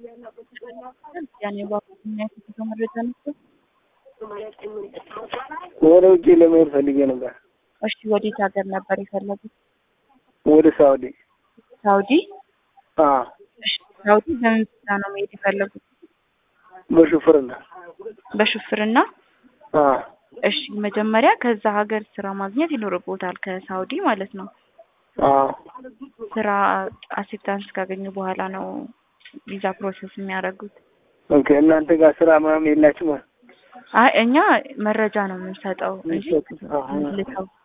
ያኔ ባኩኛ የተሰጠው መረጃ ነበር። ወደ ውጭ ለመሄድ ፈልጌ ነበር። እሺ ወዴት ሀገር ነበር የፈለጉት? ወደ ሳውዲ። ሳውዲ። አዎ እሺ ሳውዲ በምን ቪዛ ነው መሄድ የፈለጉት? በሹፍርና። በሹፍርና። አዎ እሺ መጀመሪያ ከዛ ሀገር ስራ ማግኘት ይኖርቦታል፣ ከሳውዲ ማለት ነው። አዎ ስራ አክሴፕታንስ ካገኙ በኋላ ነው ቪዛ ፕሮሰስ የሚያደርጉት። ኦኬ። እናንተ ጋር ስራ ምናምን የላችሁም? አይ እኛ መረጃ ነው የምንሰጠው እንጂ አዎ። ልከው